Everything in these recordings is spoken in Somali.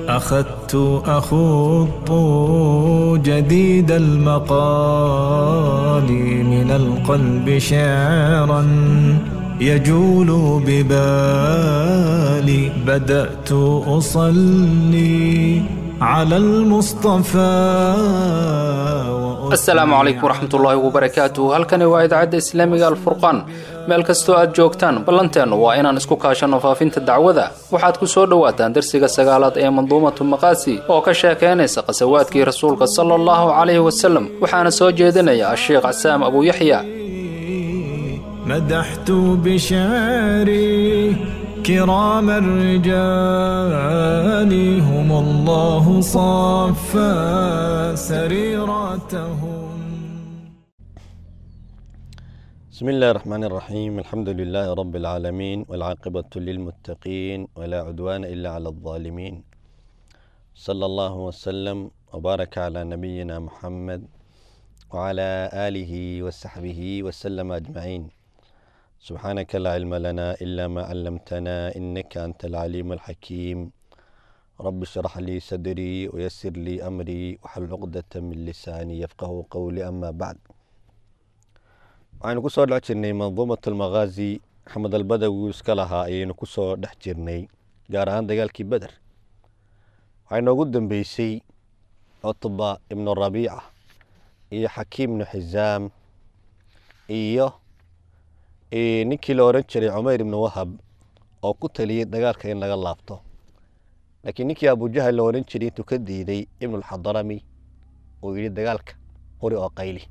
أخذت أخوض جديد المقال من القلب شعرا يجول ببالي بدأت أصلي على المصطفى asalaamu calaykum waraxmatullaahi wabarakaatu halkani waa idaacadda islaamiga alfurqaan meel kastoo aad joogtaan ballanteennu waa inaan isku kaashanno faafinta dacwada waxaad ku soo dhowaataan darsiga sagaalaad ee manduumatu maqaasi oo ka sheekaynaysa qasawaadkii rasuulka sala allahu calayhi wasalem waxaana soo jeedinaya asheekh casaam abuuyaxya مدحت بشعري كرام الرجال هم الله صفى سريرتهم بسم الله الرحمن الرحيم الحمد لله رب العالمين والعاقبة للمتقين ولا عدوان إلا على الظالمين صلى الله وسلم وبارك على نبينا محمد وعلى آله وصحبه وسلم أجمعين سبحانك لا علم لنا إلا ما علمتنا إنك أنت العليم الحكيم رب اشرح لي صدري ويسر لي أمري وحل عقدة من لساني يفقه قولي أما بعد waxaynu ku soo dhex jirnay manduumat almakhaazi axmed albadawi iska lahaa ayaynu ku soo dhex jirnay gaar ahaan dagaalkii beder waxaa inoogu dambeysay cutba ibnu rabiica iyo xakiim ibnu xisaam iyo ninkii la oran jiray cumeyr ibnu wahab oo ku taliyey dagaalka in laga laabto laakiin ninkii abujahal la oran jiray intuu ka diiday ibnulxadarami uu yidhi dagaalka huri oo qayli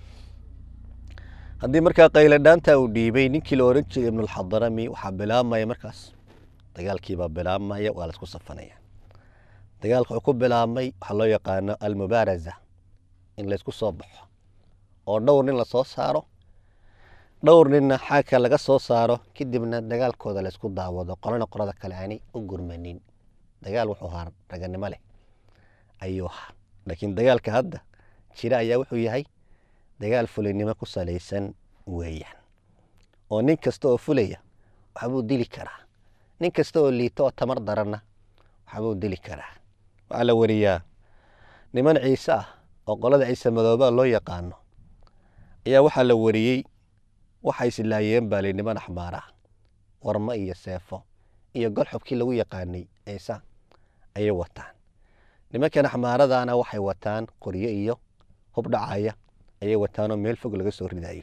haddii markaa qayladhaanta uu dhiibay ninkii la oran jiray ibnulxadarami waxaa bilaabmaya markaas dagaalkiibaa bilaabmaya waa laisku safanaya dagaalka wuxuu ku bilaabmay waxaa loo yaqaano almubaaraza in laysku soo baxo oo dhowr nin lasoo saaro dhowr ninna xaagka laga soo saaro kadibna dagaalkooda laysku daawado qolana qorada kale aanay u gurmanin dagaal wuxuu ahaa raganimo leh ayuu ahaa laakiin dagaalka hadda jira ayaa wuxuu yahay dagaal fulinimo ku salaysan weeyaan oo nin kasta oo fulaya waxbuu dili karaa nin kasta oo liito oo tamar daranna waxbuu dili karaa waxaa la wariyaa niman ciise ah oo qolada ciise madoobaa loo yaqaano ayaa waxaa la wariyey waxay islaayeen baa li niman axmaara warmo iyo seefo iyo gol xubkii lagu yaqaanay ciise ayay wataan nimankan axmaaradaana waxay wataan qoryo iyo hub dhacaya ayay wataanoo meel fog laga soo ridayo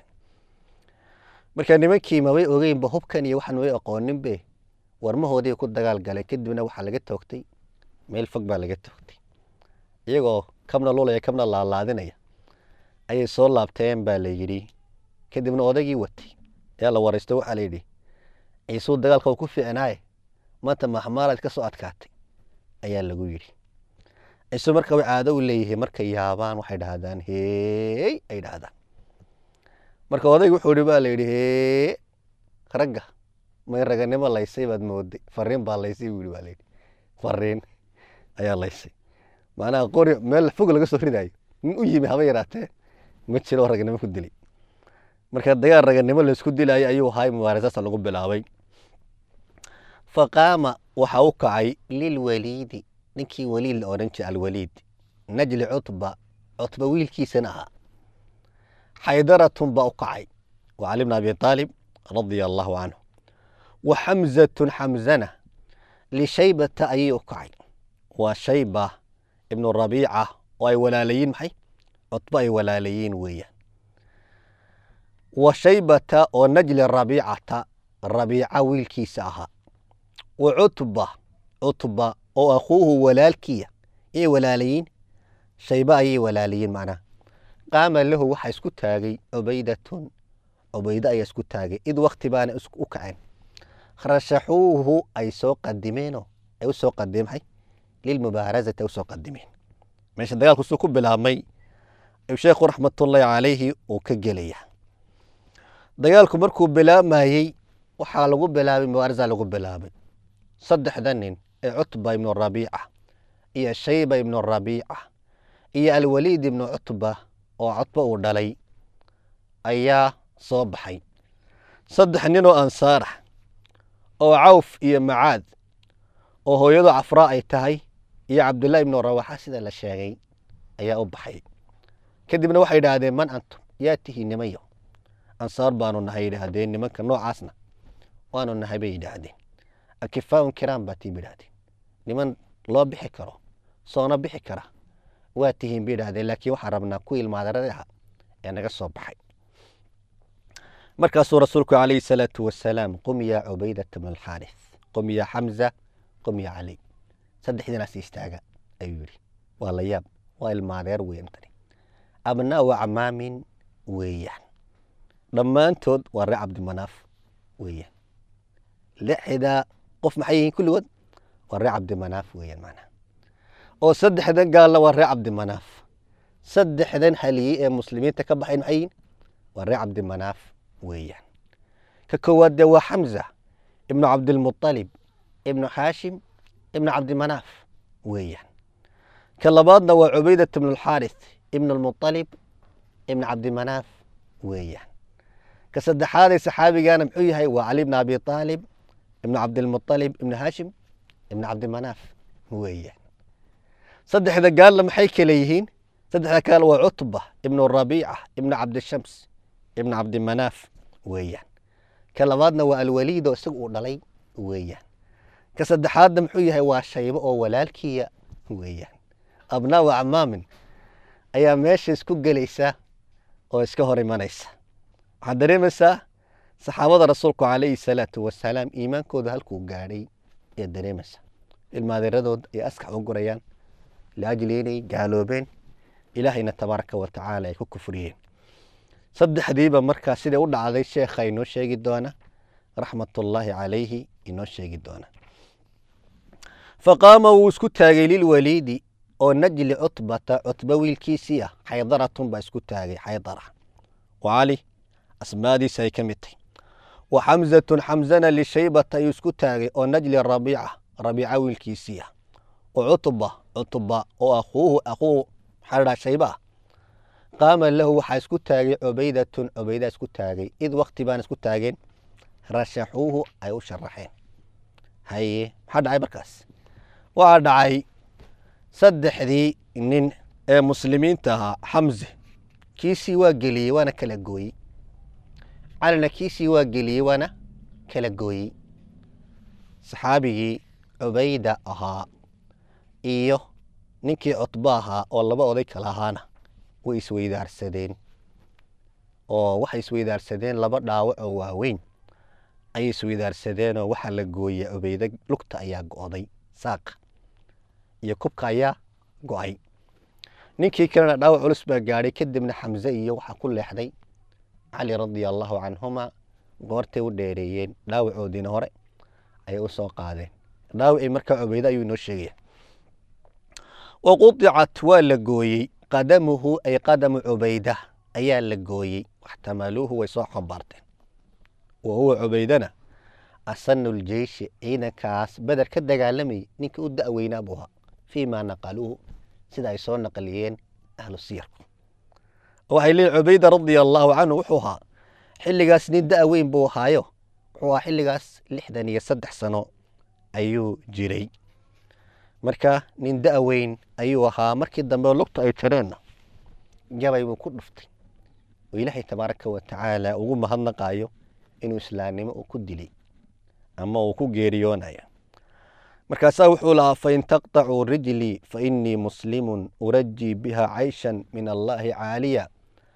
marka nimankii mabay ogeynba hubkan iyo waxaan way aqooninbe warmahoodii ku dagaal galeen kadibna waxaa laga toogtay meel fog baa laga toogtay iyagoo kabna lulaya kabna laalaadinaya ayay soo laabteen baa la yidhi kadibna odaygii watay ayaa la waraysto waxaa layidhi ciisuu dagaalka u ku fiicnaaye maanta maxmaaraad ka soo adkaatay ayaa lagu yidhi ciise marka way caado u leeyihiin markay yaabaan waxay dhahdaan heey ay dhahdaan marka odayga wuxuu ihi baa la yidhi hee ragga may raganimo laysay baad mooday fariin baa laysay buu yidhi baa layidhi fariin ayaa laysay macnaha qori meel fog laga soo ridayo nin u yimi haba yaraatee ma jiro oo raganimo ku dilay marka dagaal raganimo laysku dilayo ayuu ahaa mubaarasaasa lagu bilaabay faqaama waxa u kacay lilwaliidi ninkii waliid la odhan jiray alwaliid najli cutba cutba wiilkiisana ahaa xaydaratun baa u kacay wa cali bn abi aalib radia allahu canhu wa xamzatun xamzana lishaybata ayay u kacay waa shayba ibnu rabiica oo ay walaalayiin maxay cutba ay walaalayiin weeyaan wa shaybata oo najli rabiicata rabiica wiilkiisa ahaa wa cutba cutba oo akhuuhu walaalkiya yay walaalayiin shayba ayay walaalayiin macnaha qaama lahu waxaa isku taagay cubaydatun cubaydo ayaa isku taagay id wakti baana u kaceen rashaxuuhu ay soo qadimeenoo ay u soo qadimeen maxay lilmubaarazati ay u soo qadimeen meesha dagaalku suu ku bilaabmay ayuu sheekhu raxmatullaahi calayhi uu ka gelaya dagaalku markuu bilaabmayey waxaa lagu bilaabay mubaaraza lagu bilaabay saddexda nin ee cutba ibnu rabiica iyo shayba ibnu rabiica iyo alwaliid ibnu cutba oo cutba uu dhalay ayaa soo baxay saddex nin oo ansaar ah oo cawf iyo macaad oo hooyadu cafraa ay tahay iyo cabdullahi ibnu rawaxa sida la sheegay ayaa u baxay kadibna waxay yidhaahdeen man antum yaa tihi nimanyo ansaar baanu nahay yidhaahdeen nimanka noocaasna waanu nahay bay yidhaahdeen akifaaun kiraan baa tiin yidhaahdeen niman loo bixi karo soona bixi kara waa tihiin bay yidhahdeen laakiin waxaan rabnaa ku ilmaadarada aha ee naga soo baxay markaasuu rasuulku calayhi salaatu wasalaam qum yaa cubaydata bn alxaaris qum yaa xamza qum yaa cali saddexdiinaas istaaga ayuu yidhi waa la yaab waa ilmaadeer weyn tani abnaau acmaamin weeyaan dhammaantood waa ree cabdimanaaf weeyaan lixdaa qof maxay yihiin kulligood waa ree cabdimanaaf weeyaan macnaha oo saddexdan gaalna waa ree cabdimanaaf saddexdan haliyey ee muslimiinta ka baxayn maxay yihiin waa ree cabdimanaaf weeyaan ka koowaad dee waa xamza ibnu cabdilmuطalib ibnu xaashim ibnu cabdimanaaf weeyaan ka labaadna waa cubaydat ibnu alxaaris ibnu almuطalib ibnu cabdimanaaf weeyaan ka saddexaadee saxaabigaana muxuu yahay waa cali bn abi aalib ibnu cabdilmuطalib ibnu haashim ibnu cabdimanaaf weeyaan saddexda gaalna maxay kale yihiin saddexda kale waa cutba ibnu rabiica ibnu cabdishams ibnu cabdimanaaf weeyaan ka labaadna waa alwaliid oo isaga uu dhalay weeyaan ka saddexaadna muxuu yahay waa shaybo oo walaalkiya weeyaan abnaau acmaamin ayaa meesha isku gelaysa oo iska hor imanaysa waxaad dareemaysaa saxaabada rasuulku calayhi salaatu wasalaam iimaankooda halkuu gaadhay ayaad dareemaysaa ilmaadeeradood ay askax u gurayaan liajli inay gaaloobeen ilaahayna tabaaraka wa tacaala ay ku kufriyeen saddexdiiba markaa siday u dhacday sheekha inoo sheegi doona raxmatullaahi calayhi inoo sheegi doona faqaama wuu isku taagay lilwaliidi oo najli cutbata cutba wiilkiisii ah xaydaratun baa isku taagay xaydara wa cali asmaadiisa ay ka mid tahy wa xamzatun xamzana lishaybata ayuu isku taagay oo najli rabiica rabiica wiilkiisii ah wa cutba cutba oo akuuhu aquu maxaa la dhaha shayba ah qaama lahu waxaa isku taagay cubaydatun cubaydaa isku taagay id wakti baan isku taageen rashaxuuhu ay u sharaxeen haye maxaa dhacay markaas waxaa dhacay saddexdii nin ee muslimiinta ahaa xamze kiisii waa geliyey waana kala gooyey calina kiisii waa geliyey waana kala gooyey saxaabigii cubayda ahaa iyo ninkii cutbo ahaa oo laba oday kala ahaana way isweydaarsadeen oo waxay isweydaarsadeen laba dhaawac oo waaweyn ayay isweydaarsadeenoo waxaa la gooyey cubayde lugta ayaa go'day saaqa iyo kubka ayaa go'ay ninkii kalena dhaawac culus baa gaadhay kadibna xamse iyo waxaa ku leexday cali radia allahu canhuma goortay u dheereeyeen dhaawacoodiina hore ayay u soo qaadeen dhaawacii markaa cubayde ayuu inoo sheegaya wa qudicat waa la gooyey qadamuhu ay qadamu cubayda ayaa la gooyey waxtamaluuhu way soo xambaarteen wa huwa cubaydana asanu ljeishi ciidankaas beder ka dagaalamayay ninka u da'weynaa buu ahaa fii maa naqaluuhu sida ay soo naqliyeen ahlu siyarku waxay leeyiin cubayda radia allaahu canhu wuxuu ahaa xilligaas nin da' weyn buu ahaayo wuxuu ahaa xilligaas lixdan iyo saddex sano ayuu jiray marka nin da' weyn ayuu ahaa markii dambe lugta ay jareenna jabay buu ku dhuftay oo ilaahay tabaaraka wa tacaala ugu mahadnaqaayo inuu islaamnimo uu ku dilay ama uu ku geeriyoonayo markaasaa wuxuu lahaa fain taqطacuu rijlii fainii muslimun urajii biha cayshan min allahi caaliya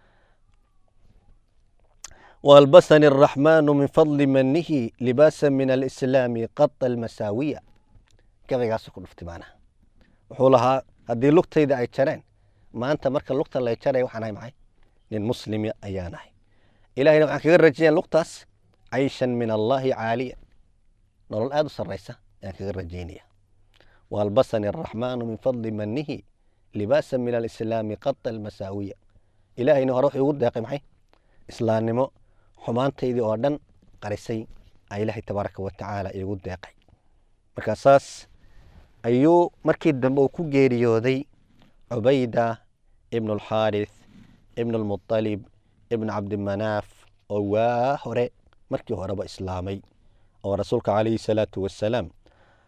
waalbasani الraxmaanu min fadli manihi libaasa min alislaami qata almasaawiya gabaygaasu ku dhuftay maanaha wuxuu lahaa haddii lugtayda ay jareen maanta marka lugta lay jaray waxaan ahay maxay nin muslimi ayaan ahay ilahayna waxaan kaga rajayan lugtaas cayshan min allahi caaliya nolol aada u sarraysa ayaan kaga rajaynaya waalbasani araxmaanu min fadli manihi libaasa min alislaami qata almasaawiya ilaahayna hore wuxuu igu deeqay maxay islaamnimo xumaantaydii oo dhan qarisay a ilaahay tabaaraka wa tacaala iigu deeqay markaa saas ayuu markii dambe uu ku geeriyooday cubayda ibnu alxaaris ibnu almuطalib ibnu cabdimanaaf oo waa hore markii horeba islaamay oo rasuulka calayhi salaatu wasalaam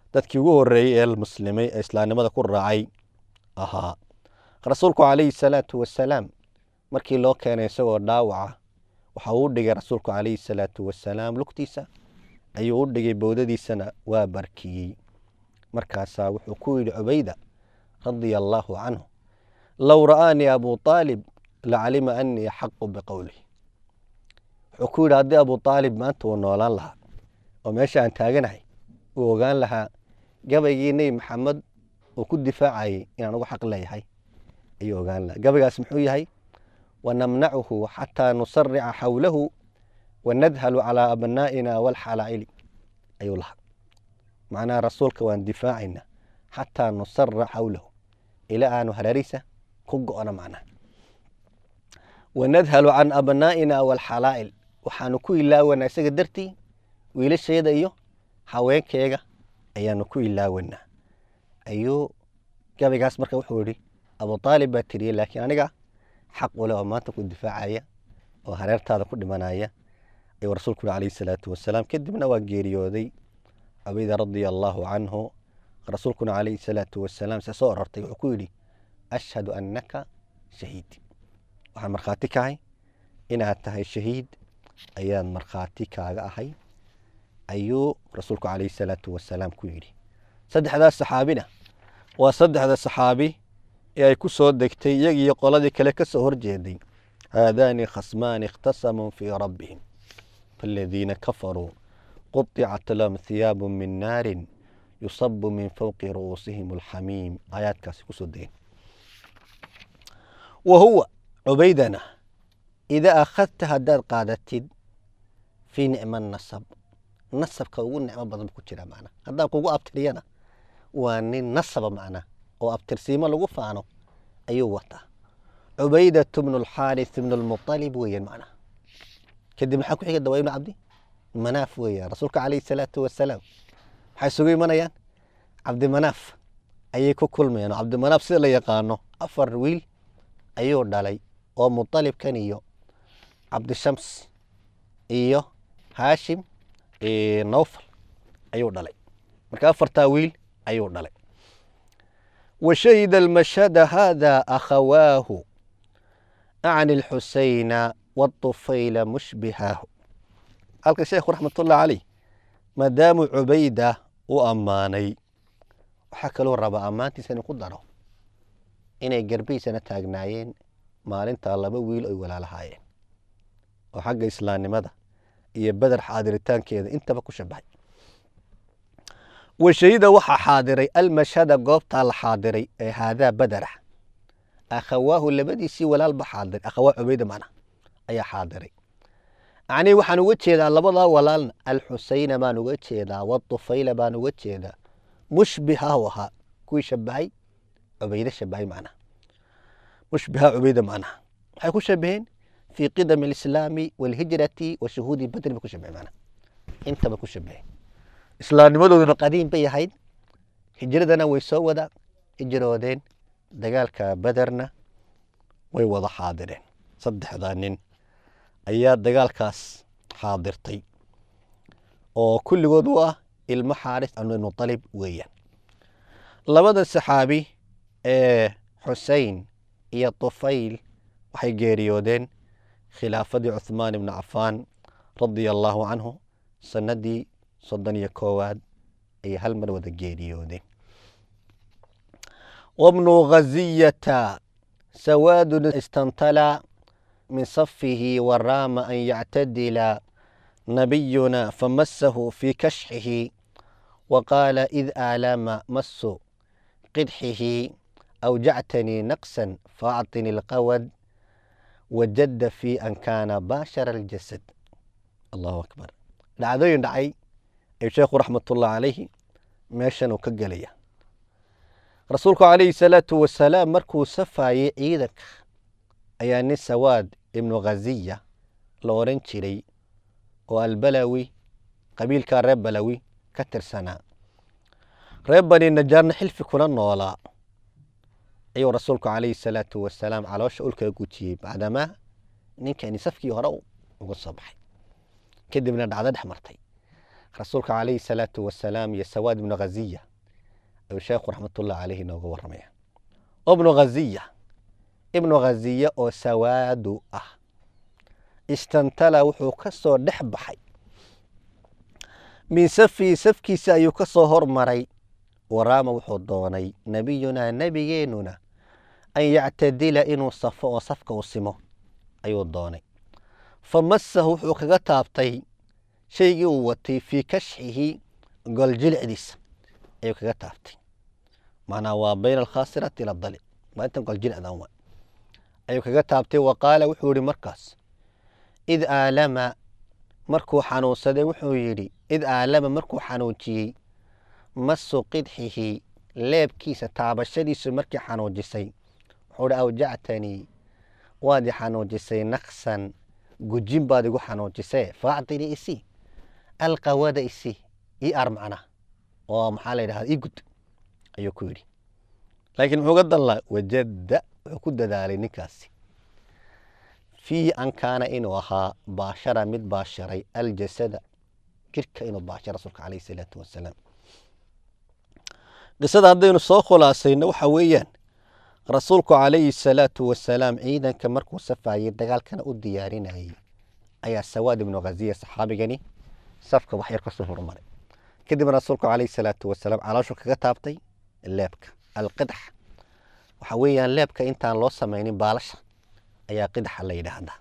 dadkii ugu horreeyey ee muslimay ee islaamnimada ku raacay ahaa rasuulku calayhi salaatu wasalaam markii loo keenay isagoo dhaawaca waxa uu u dhigay rasuulku calayhi salaatu wasalaam lugtiisa ayuu u dhigay bowdadiisana waa barkiyey markaasaa wuxuu ku yidhi cubayda radia allaahu canhu low ra'aanii abu aalib lacalima anii axaqu biqowlih wuxuu ku yidhi haddii abu aalib maanta uu noolaan lahaa oo meesha aan taaganahay uu ogaan lahaa gabaygii nebi maxamed uu ku difaacayay inaan ugu xaq leeyahay ayuu ogaan lahaa gabaygaas muxuu yahay wanamnacuhu xataa nusarica xawlahu wanadhalu calaa abnaa'ina walxalaa'ili ayuu lahaa macnaha rasuulka waan difaacayna xataa nusara xawlahu ilaa aanu hareeriisa ku go'no macnaha wanadhalu can abnaa'ina walxalaa'il waxaanu ku ilaawanaa isaga dartii wiilashayda iyo haweenkeega ayaanu ku ilaawanaa ayuu gabaygaas marka wuxuu yihi abu aalib baa tiriyey laakiin aniga xaq ule oo maanta ku difaacaya oo hareertaada ku dhimanaya ayuu rasuulku yhi alayhi salaatu wasalaam kadibna waa geeriyooday cubayda radia allaahu canhu rasuulkuna calayhi salaatu wasalaam se soo orortay wuxuu ku yidhi ashhadu annaka shahiid waxaan markhaati kahay inaad tahay shahiid ayaan markhaati kaaga ahay ayuu rasuulku calayhi salaatu wasalaam ku yidhi saddexdaas saxaabina waa saddexda saxaabi ee ay ku soo degtay iyagiiyo qoladii kale ka soo horjeeday haadaani khasmaani ikhtasamuu fii rabbihim faaladiina kafaruu quطicat lahum hiyaabu min naarin yusabu min fowqi ru'uusihim alxamiim aayaadkaasi kusoo degeen wa huwa cubaydana idaa akhadta haddaad qaadatid fii nicma nasab nasabka ugu nicmo badan bu ku jira macna haddaan kugu abtiriyana waa nin nasaba macna oo abtirsiimo lagu faano ayuu wataa cubaydatu bnu alxaaris bnu lmuطalib weeyaan macna kadib maxaa ku xiga dawaa ibnu cabdi manaaf weeyaan rasuulka calayhi salaatu wasalaam waxay isugu imanayaan cabdimanaaf ayay ku kulmayaan oo cabdimanaaf sida la yaqaano afar wiil ayuu dhalay oo muطalibkan iyo cabdishams iyo haashim nowfal ayuu dhalay marka afartaa wiil ayuu dhalay washahida almashhada hada akhawaahu acni alxusayna waطufayla mushbihaahu halka sheekhu raxmatullahi caleyh maadaamuu cubayda u ammaanay waxaa kaloo rabaa ammaantiisa inuu ku daro inay garbihiisana taagnaayeen maalintaa laba wiil oy walaalahaayeen oo xagga islaamnimada iyo beder xaadiritaankeeda intaba ku shabahay washahida waxaa xaadiray almashhada goobtaa la xaadiray ee haadaa badera akhawaahu labadiisii walaalba xaadiray akhawaa cubayda macna ayaa xaadiray acnii waxaan uga jeedaa labadaa walaalna alxusayna baan uga jeedaa waطufayla baan uga jeedaa mushbihahu ahaa kuwii shabahay cubayde shabahay macnaha mushbiha cubayda macnaha maxay ku shabaheen fii qidami alislaami walhijrati wa shuhuudi badri bay ku shabaheen macnaha intaba ku shabaheen islaamnimadooduna qadiim bay ahayd hijradana way soo wada hijroodeen dagaalka bederna way wada xaadireen saddexdaa nin ayaa dagaalkaas xaadirtay oo kulligood u ah ilmo xaaris muطalib weeyaan labada saxaabi ee xusein iyo طufayl waxay geeriyoodeen khilaafadii cuثmaan ibni cafaan radia allaahu canhu sanadii soddon iyo koowaad ayay hal mar wada geeriyoodeen wabnu khaziyata sawaadun istantala min safihi waraama an yactadila nabiyuna famasahu fii kashxihi waqaala id aalama masu qidxihi awjactanii naqsan faacطini اlqawad wajada fii an kaana baashara اljasad allahu akbar dhacdooyin dhacay ayuu sheekhu raxmatullahi calayhi meeshan uu ka gelaya rasuulku calayhi salaatu wasalaam markuu safaayey ciidanka ayaa nin sawaad ibnu khaziya la oran jiray oo albalawi qabiilkaa reer balawi ka tirsanaa reer bani najaarna xilfi kula noolaa ayuu rasuulku calayhi salaatu wasalaam caloosha ulkaga gujiyey bacdamaa ninkani safkii hore uga soo baxay kadibna dhacdo dhex martay rasuulka calayhi salaatu wasalaam iyo sawaad ibnu ghaziya ayuu sheekhu raxmatullahi caleyhi inooga warramaya ibnu ghaziya ibnu ghaziya oo sawaadu ah istantala wuxuu ka soo dhex baxay min safii safkiisa ayuu ka soo hormaray waraama wuxuu doonay nebiyunaa nebigeennuna an yactadila inuu safo oo safka u simo ayuu doonay fa masahu wuxuu kaga taabtay shaygii uu watay fii kashxihi goljilcdiisa ayuu kaga taabtay macnaa waa bayna alkhaasirati ila dalic waa intan goljilcdan wa ayuu kaga taabtay wa qaala wuxuu yihi markaas id aalama markuu xanuunsaday wuxuu yidhi id aalama markuu xanuujiyey masu qidxihi leebkiisa taabashadiisu markii xanuujisay wuxuu hi awjactanii waad i xanuujisay naqsan gujin baad igu xanuujisee faacdini isi alqawada isi ii ar macna oo maxaa la yidhahda ii gud ayuu ku yidhi laakiin muxuu ga danlaa wajadda wuxuu ku dadaalay ninkaasi fiihi an kaana inuu ahaa baashara mid baasharay aljasada jirka inuu baashara rasuulka calayhi salaatu wasalaam qisada haddaynu soo khulaasayno waxa weeyaan rasuulku calayhi salaatu wasalaam ciidanka markuu safayey dagaalkana u diyaarinayey ayaa sawaad ibnu ghaziya saxaabigani safka wax yar kasoo hormaray kadibna rasuulku calayhi salaatu wasalaam calooshu kaga taabtay leebka alqidax waxa weeyaan leebka intaan loo samaynin baalasha ayaa qidaxa la yidhaahdaa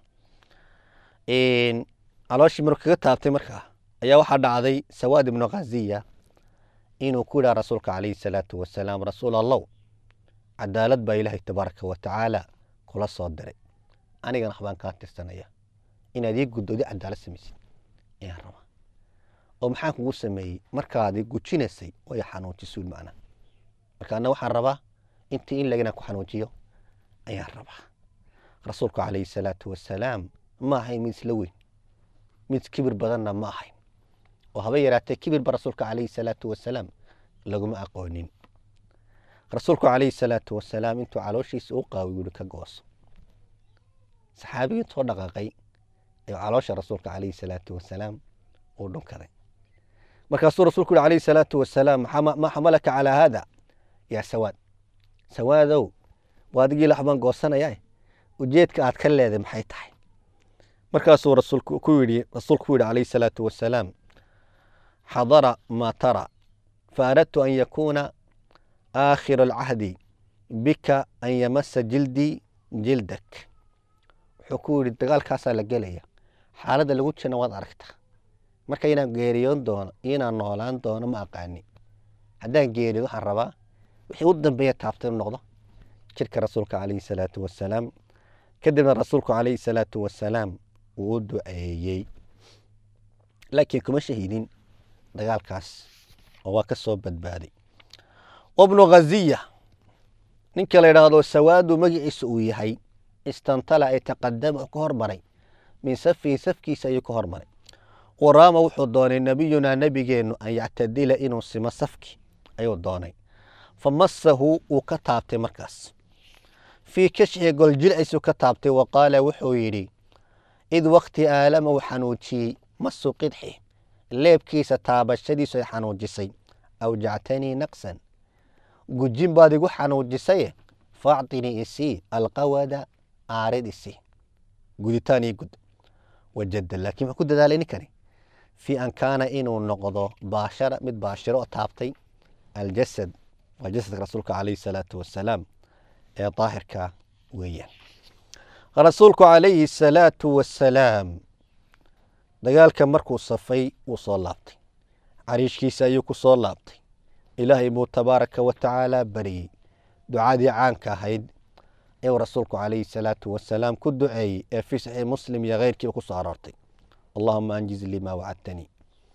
calooshii markuu kaga taabtay markaa ayaa waxaa dhacday sawaad ibnu ghaziya inuu ku yidhaha rasuulka calayhi salaatu wasalaam rasuul allow cadaalad baa ilaahay tabaaraka wa tacaala kula soo diray anigana waxbaan kaa tirsanaya inaad ii guddoodi cadaalad samaysid ayaan rabaa oo maxaan kugu sameeyey markaad i gujinaysay way xanuujisuun macna marka anna waxaan rabaa intii in lagina ku xanuujiyo ayaan rabaa rasuulku calayhi salaatu wasalaam ma ahayn mid isla weyn mid kibir badanna ma ahayn oo haba yaraatee kibirba rasuulka calayhi salaatu wasalaam laguma aqoonin rasuulku calayhi salaatu wasalaam intuu calooshiisa u qaawi yuri ka gooso saxaabigii intoo dhaqaaqay ee caloosha rasuulka calayhi salaatu wasalaam uu dhunkaday markaasuu rasuulku yuri calayhi salaatu wasalaam maa xamalaka calaa haada yaa sawaad sawaadow waa adigii laxbaan goosanaya ujeedka aad ka leeday maxay tahay markaasuu rasuulku ku yidhi rasuulku ku yidhi calayhi salaatu wasalaam xadara maa tara faaradtu an yakuuna aakhiru alcahdi bika an yamasa jildii jildak wuxuu ku yidhi dagaalkaasaa la gelaya xaaladda lagu jirna waad aragtaa marka inaan geeriyoon doono iyo inaan noolaan doono ma aqaani haddaan geeriyo waxaan rabaa wixii u dambeeya taabta inu noqdo jirka rasuulka calayhi salaatu wasalaam kadibna rasuulku calayhi salaatu wasalaam wuu u duceeyey laakiin kuma shahiidin dagaalkaas oo waa ka soo badbaaday wabnu ghaziya ninka la yidhaahdo sawaadu magaciisa uu yahay istantala ay taqadama ka hormaray min safihi safkiisa ayuu ka hormaray waraama wuxuu doonay nebiyunaa nebigeennu an yactadila inuu simo safki ayuu doonay fa masahu wuu ka taabtay markaas fii kashxi goljilciisuu ka taabtay wa qaala wuxuu yidhi id wakti aalama uu xanuujiyey masu qidxi leebkiisa taabashadiisu ay xanuujisay awjactanii naqsan gujin baad igu xanuujisaye faactinii isii alqawada aarid isi guditaan ii gud wajada laakiin wuxuu ku dadaalay ninkani fii an kaana inuu noqdo baashara mid baashiro oo taabtay aljasad waa jasadka rasuulka calayhi salaatu wasalaam ee daahirka weeyaan rasuulku calayhi salaatu wasalaam dagaalka markuu safay wuu soo laabtay cariishkiisa ayuu ku soo laabtay ilaahay buu tabaaraka wa tacaala bariyey ducadii caanka ahayd ee uu rasuulku calayhi salaatu wasalaam ku duceeyey ee fii saxiix muslim iyo keyrkiiba ku soo aroortay allahuma anjiz lii maa wacadtanii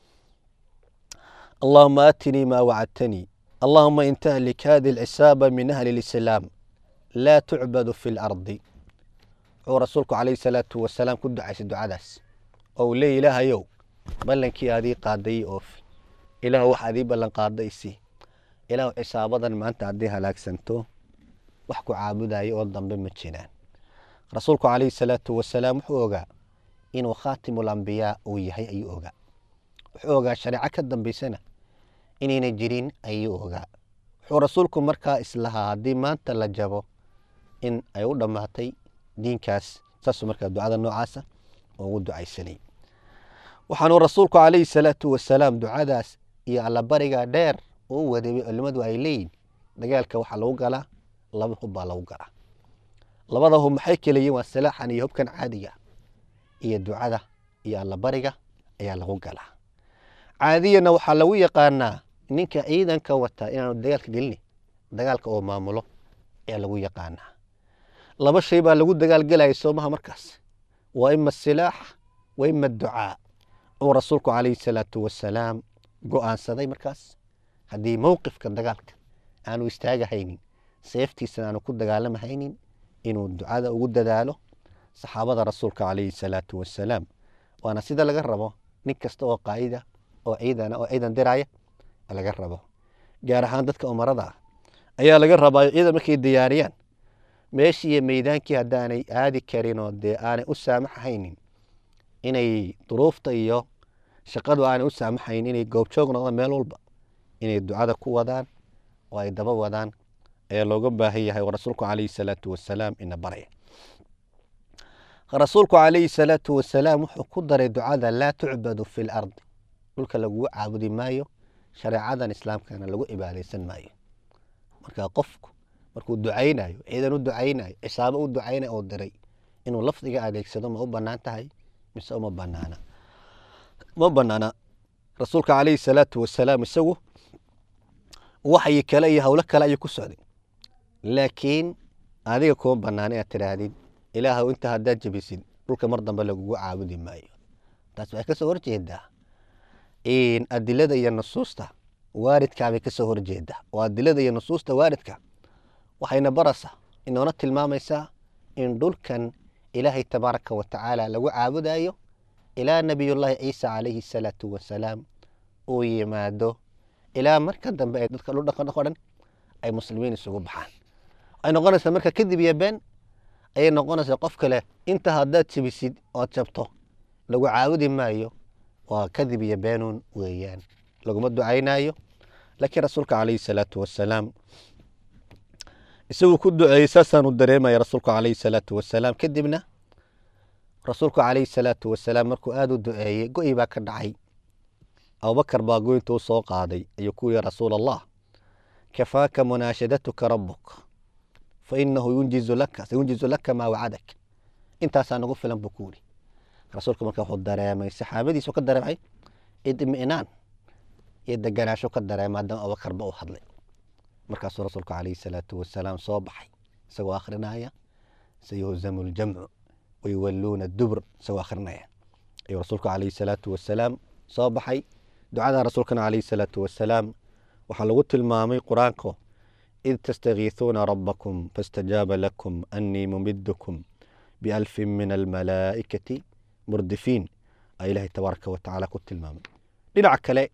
allahuma aatinii maa wacadtanii allahuma in tahlik hadi alcisaaba min ahli lislaam laa tucbadu fi lardi wuxuu rasuulku calayhi salaatu wasalaam ku ducaysay ducadaas oo uu leeya ilaahayow ballankii aadii qaaday oofi ilaah wax adii ballan qaaday isii ilaah cisaabadan maanta haddii halaagsanto wax ku caabudaya oo dambe ma jiraan rasuulku calayhi salaatu wasalaam wuxuu ogaa inuu khaatimul ambiyaa uu yahay ayuu ogaa wuxuu ogaa shareeco ka dambaysana inayna jirin ayuu ogaa wuxuu rasuulku markaa islahaa haddii maanta la jabo in ay u dhammaatay diinkaas saasuu markaa ducada noocaasa ugu ducaysanay waxaanuu rasuulku calayhi salaatu wasalaam ducadaas iyo allabariga dheer uu waday culimmadu ay leeyihin dagaalka waxaa lagu galaa laba hub baa lagu galaa labada hub maxay kala yihiin waa silaaxan iyo hubkan caadiga iyo ducada iyo allabariga ayaa lagu galaa caadiyana waxaa lagu yaqaanaa ninka ciidanka wata inaanu dagaalka gelini dagaalka oo maamulo ayaa lagu yaqaanaa laba shay baa lagu dagaalgelaya soomaha markaas waa ima silaax wa ima ducaa uu rasuulku calayhi salaatu wasalaam go-aansaday markaas haddii mowqifka dagaalka aanu istaagahaynin seeftiisana aanu ku dagaalamahaynin inuu ducada ugu dadaalo saxaabada rasuulka calayhi salaatu wasalaam waana sida laga rabo nin kasta oo qaa'ida oo ciidana oo ciidan diraya laga rabo gaar ahaan dadka umarada ah ayaa laga rabaa ciidan markay diyaariyaan meeshii iyo meydaankii haddaanay aadi karin oo dee aanay u saamaxaynin inay duruufta iyo shaqadu aanay u saamaxaynin inay goobjoog noqdaan meel walba inay ducada ku wadaan oo ay daba wadaan ayaa looga baahan yahay oo rasuulku calayhi salaatu wasalaam ina baraya rasuulku calayhi salaatu wasalaam wuxuu ku daray ducada laa tucbadu fi lardi dhulka lagugu caabudi maayo shareecadan islaamkana lagu cibaadaysan maayo marka qofku markuu ducaynayo ciidan u ducaynayo cisaabo u ducaynayo oo diray inuu lafdiga adeegsado ma u banaan tahay mise uma banaana ma banaana rasuulka calayhi salaatu wasalaam isagu waxyi kale iyo howlo kale ayuu ku socday laakiin adiga kuma banaana inaad tidhaahdid ilaahow inta haddaad jebisid dhulka mar dambe lagugu caabudi maayo taas waxay kasoo horjeedaa adilada iyo nusuusta waaridkaabay kasoo horjeedaa oo adilada iyo nusuusta waaridka waxayna barasa inoona tilmaamaysaa in dhulkan ilaahay tabaaraka wa tacaala lagu caabudayo ilaa nabiyullaahi ciisa calayhi salaatu wasalaam uu yimaado ilaa marka dambe ay dadka dhudhaqan o dhan ay muslimiin isugu baxaan waxay noqonaysaa marka kadib iyo been ayay noqonaysaa qof kale inta haddaad jebisid ood jabto lagu caabudi maayo waa kadib iyo beenuun weeyaan laguma ducaynayo laakiin rasuulka calayhi salaatu wasalaam isaguu ku duceeyey saasaanu dareemaya rasuulku calayhi salaatu wasalaam kadibna rasuulku calayhi salaatu wasalaam markuu aada u duceeyey go-i baa ka dhacay abubakar baa goynta u soo qaaday ayuu ku yihi rasuul allah kafaaka munaashadatuka rabuk fa inahu yunjizu laka sayunjizu laka maa wacadak intaasaa nagu filan buu ku yihi rasuulka marka wuxuu dareemay saxaabadiisu ka dareemay idmi'naan iyo deganaasho ka dareemay haddana abubakarba u hadlay markaasuu rasuulku calayhi salaatu wasalaam soo baxay isagoo akhrinaya sayuhzamu ljamcu wayuwalluuna dubur isagoo akhrinaya ayuu rasuulku calayhi salaatu wasalaam soo baxay ducada rasuulkana calayhi salaatu wasalaam waxaa lagu tilmaamay qur-aanko id tastakiisuuna rabbakum faاstajaaba lakum annii mumidukum bialfin min almalaa'ikati murdifiin aa ilaahay tabaaraka wa tacaala ku tilmaamay dhinaca kale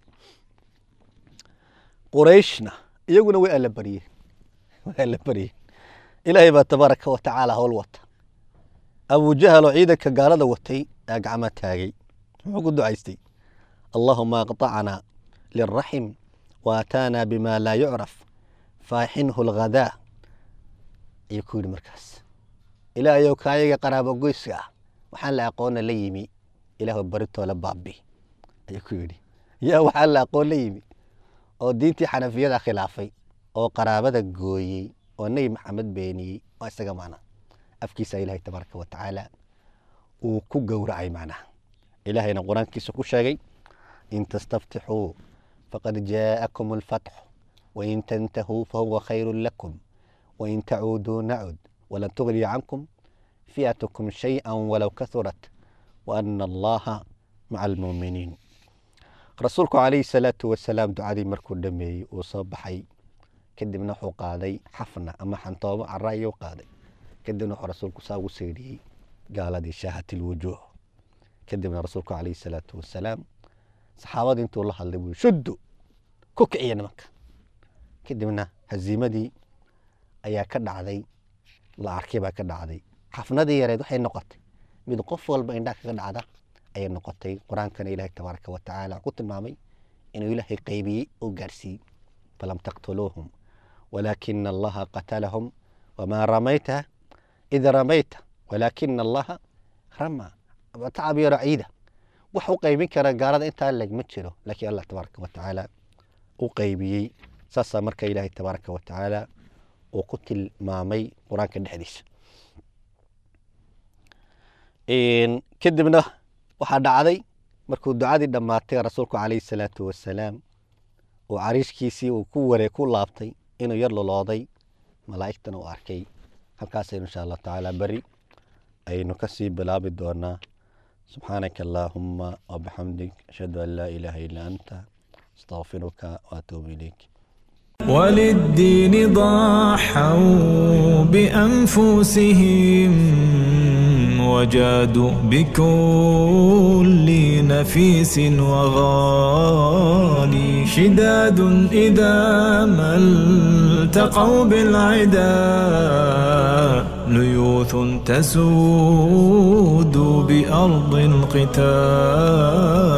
qurayshna iyaguna way alla baryeen way alla baryeen ilaahay baa tabaaraka wa tacaala howl wata abujahal oo ciidanka gaalada watay aa gacma taagay muxuu ku ducaystay allahuma aqطacnaa lilraxim waataanaa bima laa yucraf faaxinhu lghadaa ayuu ku yidhi markaas ilaahayow kaayaga qaraabo goyska ah waxaan la aqoona la yimi ilaahu baritoola baabi ayuu ku yidhi yaa waxaan la aqoon la yimi oo diintii xanafiyada khilaafay oo qaraabada gooyey oo nebi maxamed beeniyey oo isaga macnaha afkiisa ilaahay tabaaraka wa tacaala uu ku gowracay macnaha ilaahayna qur-aankiisa ku sheegay in tastaftixuu faqad jaa'akum alfatxu wain tantahuu fahuwa khayru lakum wain tacuuduu nacud walan tugniya cankum fi'atukum shayئa walow kahurat waana allaha maca almuuminiin rasuulku calayhi salaatu wasalaam ducadii markuu dhameeyey uu soo baxay kadibna wuxuu qaaday xafna ama xantoobo cara ayuu qaaday kadibna wuxuu rasuulku saa ugu seydhiyey gaaladii shaahat ilwujuuh kadibna rasuulku calayhi salaatu wasalaam saxaabadii intuu la hadlay buu shuddu ku kiciya nimanka kadibna haziimadii ayaa ka dhacday la arkay baa ka dhacday xafnadii yareed waxay noqotay mid qof walba indhaha kaga dhacda ayay noqotay qur-aankana ilaahay tabaaraka wa tacaala ku tilmaamay inuu ilaahay qaybiyey oo gaarsiiyey falam taqtuluuhum walaakina allaha qatalahum wamaa ramayta id ramayta walaakina allaha rama tacbiiro ciida wax u qaybin kara gaalada intaa leg ma jiro laakiin allah tabaaraka wa tacaala u qaybiyey saasaa marka ilaahay tabaaraka wa tacaala uu ku tilmaamay qur-aanka dhexdiisa kadibna waxaa dhacday markuu ducadii dhammaatay rasuulku calayhi salaatu wasalaam uu cariishkiisii uu ku waree ku laabtay inuu yar lolooday malaa'igtana uu arkay halkaasaynu insha allahu tacaala beri ayaynu kasii bilaabi doonaa subxaanaka allaahuma wabixamdik ashhadu an laa ilaaha illaa anta astaqfiruka waatuubu ilayk وللدين ضحوا بأنفسهم وجادوا بكل نفيس وغالي شداد إذا ما التقوا بالعدا ليوث تسود بأرض القتال